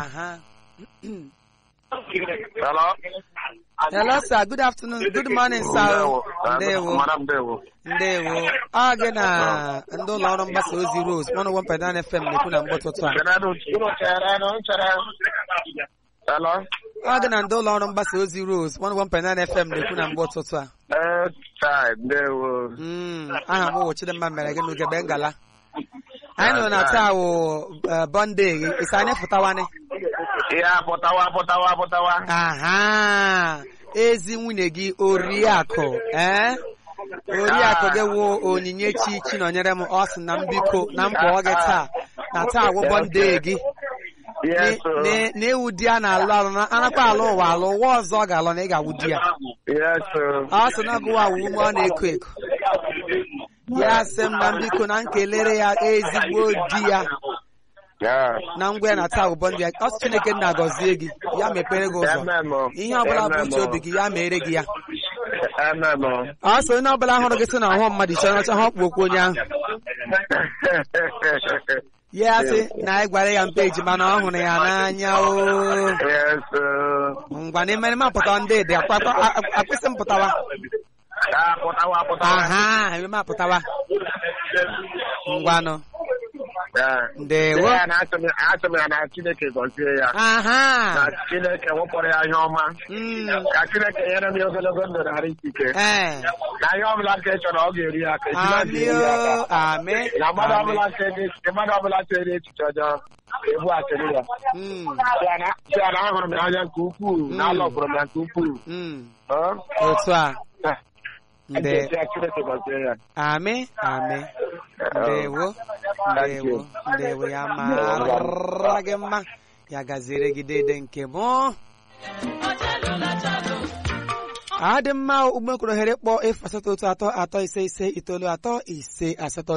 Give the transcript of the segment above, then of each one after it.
aha Hello? hello sir good afternoon good morning sir ndewo Madam Ndewo. ndewo ọ gị na ndị ụlọ ọrụ mgbasa ozi rose 101.9 fm na-ekwu na mgbe ụtụtụ a Kenadu, unu chere, unu chere. Hello? ọ dị na ndị ụlọ ọrụ mgbasa ozi rose 101.9 fm na-ekwu na mgbe ụtụtụ a Eh, chai, Ndewo. Mm, aha m wụ Chidimma mere gị n'ugebe ngala anyị nọ na taa wụ bọnde gị isi anyị pụtawani Ya, pụtawa, pụtawa, pụtawa. aha ezi nwunye gị oriakụ ee oriakụ gị wụ onyinyechi chinọnyere m ọ sị na m biko na m kpọọ gị taa na taa wụ bọnde gị Yes, sir. na- na ewu di a na-alụ alụ na anakwa alụ ụwa alụ ụwa ọzọ ọ ga-alụ na ị ga-awụ di ya Yes, sir. ọ sị na gụwa awụ ume ọ na-eko eko ya sị m na m biko na m kelere ya ezigbo di ya Yeah. na ngwa ya na taa ụbọ ndị ya ọ sị chineke nna gọzie gị ya mepere gị ụzọ Amen, o. ihe ọbụla bụ Amen, uche o. obi gị ya mere gị ya Amen, o. ọ sị onye ọbụla hụrụ gị sị na ọhụụ mmadụ chọrọ ọcha ha ọkpụ okwu onye ahụ ya sị na anyị gwara ya mpe ejima na ọ hụrụ ya n'anya o Yes, sir. ngwa na emere m apụta ndị dị akwa- akwa- a- a- akwụsị m pụtawa Ah, pụtawa, pụtawa. aha eme m apụtawa ngwanụ Yeah. ndewo Ya na asị m asị m ya na Chineke gọzie ya. aha Na Chineke wepụrụ ya ihe ọma. Mm, Ka Chineke nyere m ya ogologo ndụ na arụ isi ike. ee Na ihe ọbụla nke ị chọrọ ọ ga-eri ya aka. ejima amị ga-eri ya aka. o amị na mmadụ amị. ọbụla chere mmadụ ọbụla chere echiche ọjọọ ebu asịrị ya Mm, si ya na ahụrụ m ya anya nke ukwuu na alọgburu m ya nke ukwuu mm. Ọ? otu a Eh, nde ntị ya Chineke gọzie ya amị amị ndewo Thank ndewo you. ndewo ya mara gị mma ya gaziere gị dede nke mụ adị mma ugbekoro ohere kpọọ efu asatọ otu atọ atọ ise ise itoolu atọ ise asatọ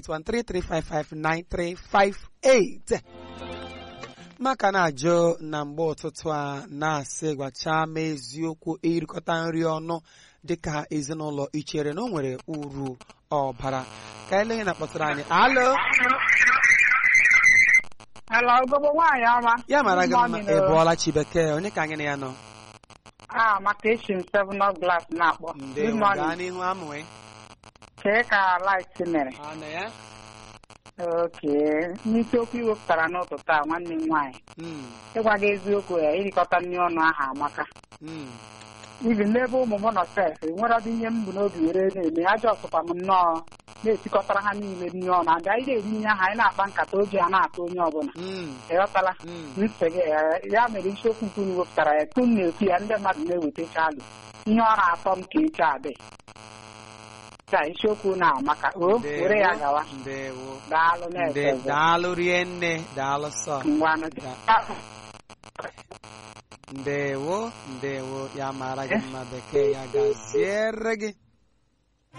08133559358 maka na-ajụ na mgbe ụtụtụ a na-asị gwachaa m eziokwu irikọta nri ọnụ dịka ezinụlọ ichere na o nwere uru ọbara ka ele onye na-akpọtara anyị alo Hello, ugogbe nwaanyị ọma. ya mara gị mma Morning, ị o. bụọla chibekee onye ka anyị na ya nọ Ah, maka echi m seven up glass na-akpọ. Good ndewo gaa morning. n'ihu amụwe Kee ka light mere. ọnụ ya Okay. N'isiokwu iwepụtara n'ụtụtụ a nwanne m nwaanyị. Mm, Ịgwa gị eziokwu ya, irikọta nri ọnụ ahụ amaka. mm, Ibi n'ebe ụmụ m nọ sef, enwere ọdị ihe m bụ n'obi were na-eme. Ajọ ọsụkwa m nnọọ na-esikọtara ha niile nri ọnụ. Ada anyị na-eri nri ahụ anyị na-akpa nkata oji a na-atọ onye ọbụla. mm, Ịghọtala? mm. ntị gị eh, ya mere isiokwu nke unu wepụtara ya tu m na-ekwu ya ndị mmadụ na-ewetacha alụ ihe ọ na-atọ m ka eche adị ka isiokwu na maka o Ndewo, were ya gawa ndewo daalụ nde na-efe ọzọ. daalụ rie nne daalụ sọ ngwanụ ndewo ndewo ya mara gị mma bekee ya gaziere gị